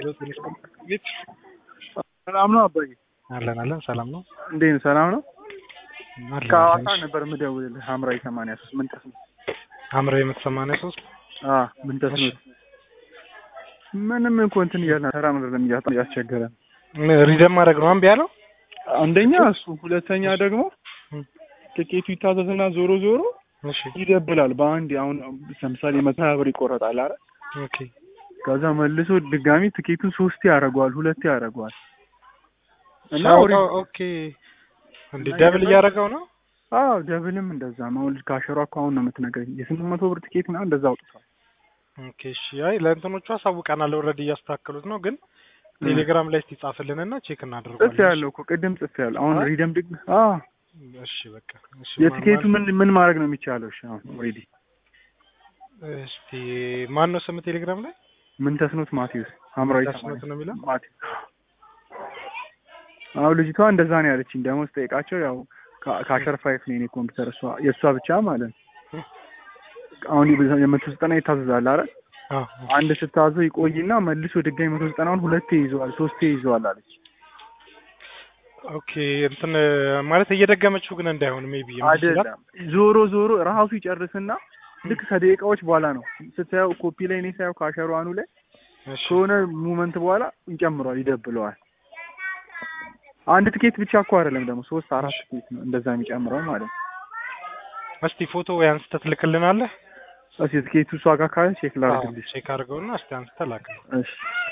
ሄሎ ትንሽ ቤት ሰላም ነው አባዬ? አለን አለን ሰላም ነው እንዴት ነው? ሰላም ነው። አለን ከሐዋሳ አለን። ነበር የምደውልልህ። ሐምራዊ ሰማንያ ሶስት ምን ተስኖት? ሐምራዊ የመቶ ሰማንያ ሶስት አዎ ምን ተስኖት? ምንም እኮ እንትን እያልን ተራ ምድር እያስቸገረ ሪደም ማድረግ ነው እምቢ ያለው። አንደኛ እሱ፣ ሁለተኛ ደግሞ ትኬቱ ይታዘዝና ዞሮ ዞሮ እሺ ይደብላል። በአንድ አሁን ለምሳሌ መቶ ሀያ ብር ይቆረጣል አይደል? ኦኬ ከዛ መልሶ ድጋሚ ትኬቱን ሶስቴ ያደርገዋል፣ ሁለቴ ያደርገዋል እና ሻው- ኦሪ- ኦኬ እንዴ ደብል እያደረገው ነው። አዎ ደብልም እንደዛ ነው። ልጅ ካሸሯ እኮ አሁን ነው የምትነግረኝ የስምንት መቶ ብር ትኬት ምናምን እንደዛ አውጥቷል። ኦኬ እሺ አይ ለእንትኖቹ አሳውቀናል ኦልሬዲ እያስተካከሉት ነው። ግን ቴሌግራም ላይ እስቲ ጻፍልንና ቼክ ጽፍ እናደርጋለን። ያለው እኮ ቅድም ጽፍ ያለው አሁን አይ? ሪደም ድግ አዎ እሺ በቃ እሺ የትኬቱ ማን- ምን ምን ማድረግ ነው የሚቻለው? እሺ አሁን ኦልሬዲ እስቲ ማን ነው ስም ቴሌግራም ላይ ምን ተስኖት ማቴዎስ ሐምራዊ ተስኖት ነው የሚለው? ማቴዎስ አሁን ልጅቷ እንደዛ ነው ያለችኝ። ደግሞ ስጠይቃቸው ያው ካ- ካሸር ፋይፍ ነው የኔ ኮምፒውተር እሷ የእሷ ብቻ ማለት ነው። አሁን የበዛ- የመቶ ዘጠና ይታዘዛል አይደል? አዎ አንድ ስታዘው ይቆይና መልሶ ድጋሚ መቶ ዘጠናውን ሁለቴ ይዘዋል ሶስቴ ይዘዋል አለች። ኦኬ እንትን ማለት እየደገመችው ግን እንዳይሆን ሜቢ አይደለም ዞሮ ዞሮ ራሱ ይጨርስና ልክ ከደቂቃዎች በኋላ ነው ስታየው ኮፒ ላይ እኔ ሳየው ካሸሯኑ ላይ ከሆነ ሙመንት በኋላ ይጨምረዋል፣ ይደብለዋል። አንድ ትኬት ብቻ እኮ አይደለም ደግሞ ሶስት አራት ትኬት ነው እንደዛ የሚጨምረው ማለት ነው። እስቲ ፎቶ ወይ አንስተህ ትልክልናለህ? እስኪ ትኬቱ እሷ ጋር ካለ ቼክ ላድርግልሽ። ቼክ አድርገውና እስቲ አንስተህ ላክ። እሺ